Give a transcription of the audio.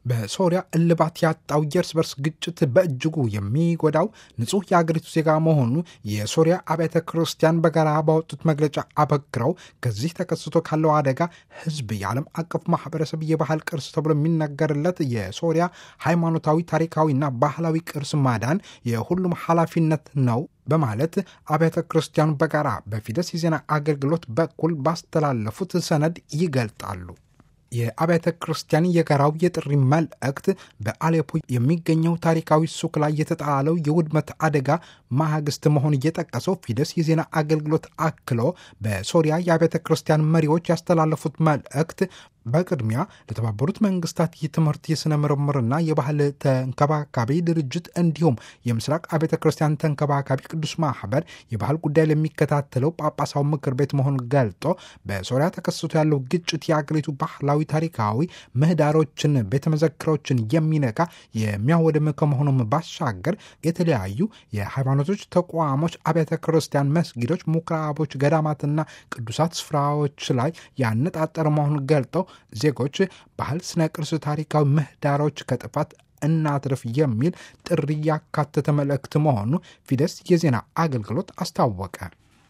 በሶሪያ እልባት ያጣው የእርስ በርስ ግጭት በእጅጉ የሚጎዳው ንጹሕ የአገሪቱ ዜጋ መሆኑ የሶሪያ አብያተ ክርስቲያን በጋራ ባወጡት መግለጫ አበክረው ከዚህ ተከስቶ ካለው አደጋ ሕዝብ የዓለም አቀፍ ማህበረሰብ የባህል ቅርስ ተብሎ የሚነገርለት የሶሪያ ሃይማኖታዊ፣ ታሪካዊና ባህላዊ ቅርስ ማዳን የሁሉም ኃላፊነት ነው በማለት አብያተ ክርስቲያኑ በጋራ በፊደስ የዜና አገልግሎት በኩል ባስተላለፉት ሰነድ ይገልጣሉ። የአብያተ ክርስቲያን የጋራው የጥሪ መልእክት በአሌፖ የሚገኘው ታሪካዊ ሱቅ ላይ የተጣለው የውድመት አደጋ ማግስት መሆን እየጠቀሰው ፊደስ የዜና አገልግሎት አክሎ በሶሪያ የአብያተ ክርስቲያን መሪዎች ያስተላለፉት መልእክት በቅድሚያ ለተባበሩት መንግስታት የትምህርት የሥነ ምርምርና የባህል ተንከባካቢ ድርጅት እንዲሁም የምስራቅ አብያተ ክርስቲያን ተንከባካቢ ቅዱስ ማህበር የባህል ጉዳይ ለሚከታተለው ጳጳሳዊ ምክር ቤት መሆኑን ገልጦ በሶሪያ ተከስቶ ያለው ግጭት የአገሪቱ ባህላዊ፣ ታሪካዊ ምህዳሮችን፣ ቤተ መዘክሮችን የሚነካ የሚያወድም ከመሆኑም ባሻገር የተለያዩ የሃይማኖቶች ተቋሞች፣ አብያተ ክርስቲያን፣ መስጊዶች፣ ምኩራቦች፣ ገዳማትና ቅዱሳት ስፍራዎች ላይ ያነጣጠረ መሆኑን ገልጠው ዜጎች ባህል፣ ስነ ቅርስ፣ ታሪካዊ ምህዳሮች ከጥፋት እናትርፍ የሚል ጥሪ ያካተተ መልእክት መሆኑ ፊደስ የዜና አገልግሎት አስታወቀ።